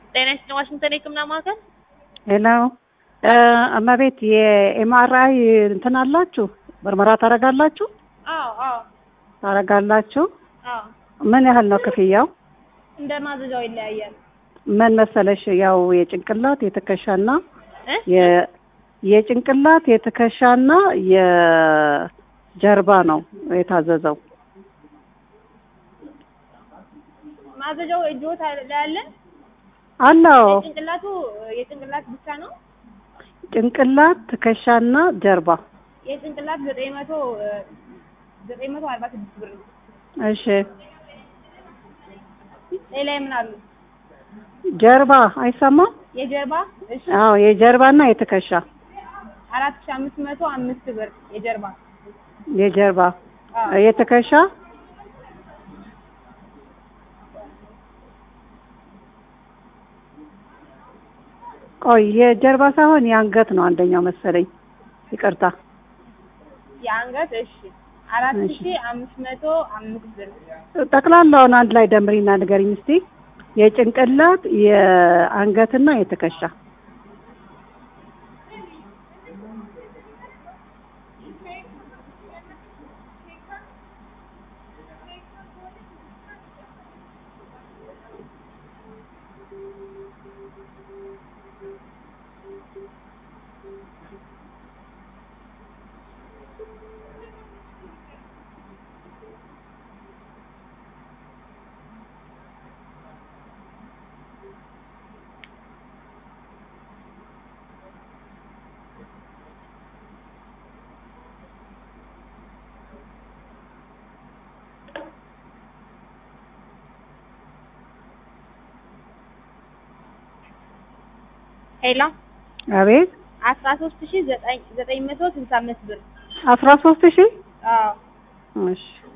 ጤና ይስጥልኝ ዋሽንግተን የህክምና ማዕከል ሄሎ እመቤት የኤምአርአይ እንትን አላችሁ ምርመራ ታደርጋላችሁ አዎ አዎ ታደርጋላችሁ አዎ ምን ያህል ነው ክፍያው እንደ ማዘዣው ይለያያል ምን መሰለሽ ያው የጭንቅላት የትከሻና እ የ- የጭንቅላት የትከሻና የጀርባ ነው የታዘዘው ማዘዣው እጆት ላይ አለ አለው የጭንቅላቱ የጭንቅላት ብቻ ነው ጭንቅላት ትከሻና ጀርባ የጭንቅላት ዘጠኝ መቶ ዘጠኝ መቶ አርባ ስድስት ብር ነው እሺ ሌላ ምን አሉ ጀርባ አይሰማም የጀርባ እሺ አዎ የጀርባና የትከሻ አራት ሺህ አምስት መቶ አምስት ብር የጀርባ የጀርባ አዎ የትከሻ ቆይ የጀርባ ሳይሆን የአንገት ነው አንደኛው መሰለኝ ይቅርታ የአንገት እሺ አራት እሺ። ሺህ አምስት መቶ አምስት ብር ጠቅላላውን አንድ ላይ ደምሪና ንገሪኝ እስቲ የጭንቅላት የአንገትና የትከሻ ሄላ አቤት አስራ ሶስት ሺህ ዘጠኝ ዘጠኝ መቶ ስልሳ አምስት ብር አስራ ሶስት ሺህ አዎ እሺ